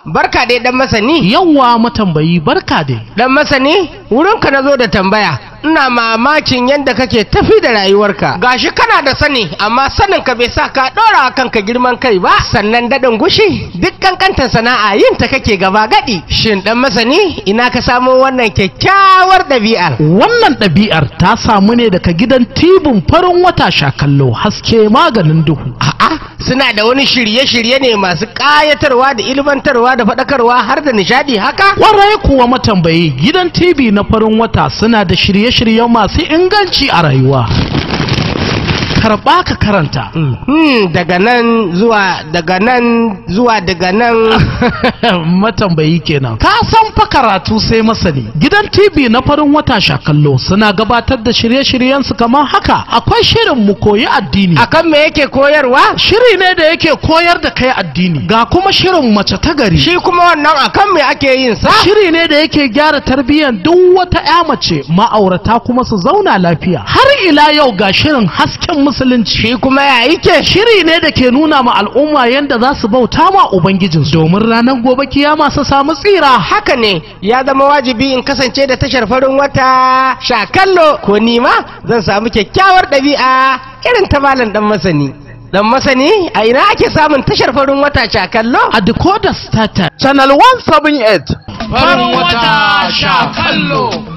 barka dai dan masani Yawwa matambayi barka dai. dan masani wurinka na zo da tambaya ina mamakin yadda kake tafi da rayuwarka gashi kana da sani amma sanin ka bai sa ka ɗora wa kanka girman kai ba sannan daɗin gushi duk kankantar sana'a yin ta kake gaba gadi shin dan masani ina ka samo wannan kyakkyawar ɗabi'ar Wannan ɗabi'ar ta samu ne daga gidan tibin farin wata sha kallo haske maganin duhu. a'a suna da wani shirye-shirye ne masu ƙayatarwa da ilmantarwa da faɗakarwa har da nishaɗi haka Warai kuwa matambayi gidan TV na farin wata suna da shirye-shiryen masu inganci a rayuwa. Karɓa ka karanta. Hmm, daga nan zuwa daga nan zuwa daga nan matambayi kenan. Ka san fa karatu sai masani. Gidan TV na farin wata sha kallo suna gabatar da shirye-shiryensu kamar haka. Akwai shirin mu koyi addini. akan me yake koyarwa Shiri ne da yake koyar da kai addini. Ga kuma shirin mace ta gari. shi kuma wannan akan me ake yin sa Shiri ne da yake gyara tarbiyyar duk wata 'ya mace ma'aurata kuma su zauna lafiya. Har ila yau ga shirin hasken musulunci. shi kuma ya yake Shiri ne da ke nuna ma al'umma yadda za su bauta ma Ubangijinsu domin ranar gobe kiyama su samu tsira. haka ne ya zama wajibi in kasance da tashar farin wata shakallo ko nima zan samu kyakkyawar ɗabi'a irin ta malam dan masani dan masani a ina ake samun tashar farin wata shakallo A decoder starter. Channel 178 Farin wata sha kallo.